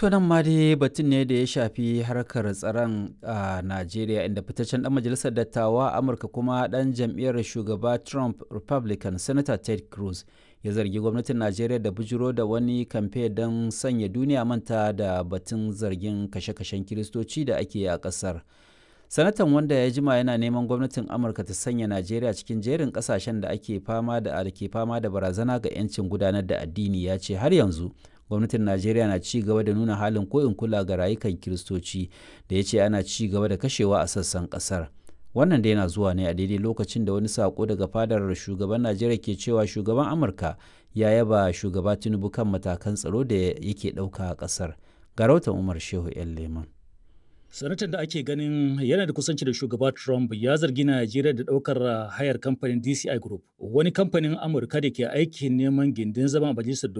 To nan ma dai batun ne da ya shafi harkar tsaron a Najeriya inda fitaccen dan majalisar dattawa Amurka kuma dan jam'iyyar shugaba Trump Republican Senator Ted Cruz ya zargi gwamnatin Najeriya da bujiro da wani kamfe don sanya duniya manta da batun zargin kashe-kashen kiristoci da ake a ƙasar. Sanatan wanda ya jima yana neman gwamnatin Amurka ta sanya Najeriya cikin jerin ƙasashen da ake fama da ke fama da barazana ga 'yancin gudanar da addini ya ce har yanzu gwamnatin najeriya na ci gaba da nuna halin koyin kula ga rayukan kiristoci da ya ce ana ci gaba da kashewa a sassan kasar wannan da yana zuwa ne a daidai lokacin da wani sako daga fadar shugaban najeriya ke cewa shugaban amurka ya yaba shugaba tinubu kan matakan tsaro da yake ɗauka a ƙasar ga rahoton umar shehu yan leman sanatan da ake ganin yana da kusanci da shugaba trump ya zargi najeriya da ɗaukar hayar kamfanin dci group wani kamfanin amurka da ke aikin neman gindin zama a majalisar